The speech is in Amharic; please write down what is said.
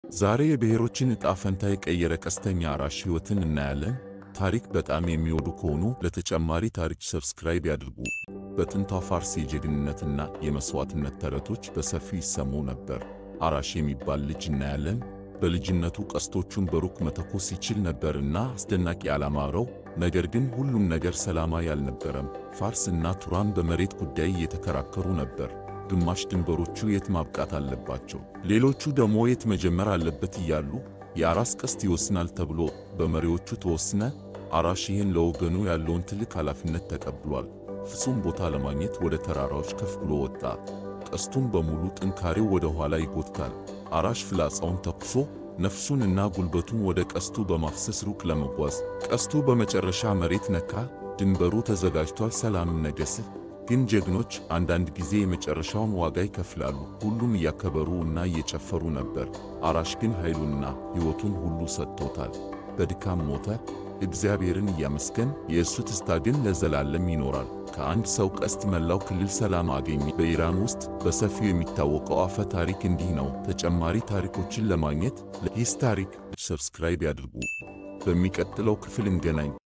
ዛሬ የብሔሮችን ዕጣ ፈንታ የቀየረ ቀስተኛ አራሽ ሕይወትን እናያለን። ታሪክ በጣም የሚወዱ ከሆኑ ለተጨማሪ ታሪክ ሰብስክራይብ ያድርጉ። በጥንቷ ፋርስ የጀግንነትና የመሥዋዕትነት ተረቶች በሰፊው ይሰሙ ነበር። አራሽ የሚባል ልጅ እናያለን። በልጅነቱ ቀስቶቹን በሩቅ መተኮስ ይችል ነበርና አስደናቂ ዓላማ አለው። ነገር ግን ሁሉም ነገር ሰላማዊ አልነበረም። ፋርስ እና ቱራን በመሬት ጉዳይ እየተከራከሩ ነበር። ግማሽ ድንበሮቹ የት ማብቃት አለባቸው፣ ሌሎቹ ደግሞ የት መጀመር አለበት እያሉ የአራስ ቀስት ይወስናል ተብሎ በመሪዎቹ ተወስነ። አራሽ ይህን ለወገኑ ያለውን ትልቅ ኃላፊነት ተቀብሏል። ፍጹም ቦታ ለማግኘት ወደ ተራራዎች ከፍ ብሎ ወጣ። ቀስቱን በሙሉ ጥንካሬው ወደ ኋላ ይጎትታል። አራሽ ፍላጻውን ተኩሶ ነፍሱን እና ጉልበቱን ወደ ቀስቱ በማፍሰስ ሩቅ ለመጓዝ ቀስቱ በመጨረሻ መሬት ነካ። ድንበሩ ተዘጋጅቷል፣ ሰላምም ነገሰ። ግን ጀግኖች አንዳንድ ጊዜ የመጨረሻውን ዋጋ ይከፍላሉ። ሁሉም እያከበሩ እና እየጨፈሩ ነበር። አራሽ ግን ኃይሉንና ሕይወቱን ሁሉ ሰጥቶታል። በድካም ሞተ። እግዚአብሔርን እያመስገን የእሱ ትስታ ግን ለዘላለም ይኖራል። ከአንድ ሰው ቀስት መላው ክልል ሰላም አገኘ። በኢራን ውስጥ በሰፊው የሚታወቀው አፈ ታሪክ እንዲህ ነው። ተጨማሪ ታሪኮችን ለማግኘት ለሂስ ታሪክ ሰብስክራይብ ያድርጉ። በሚቀጥለው ክፍል እንገናኝ።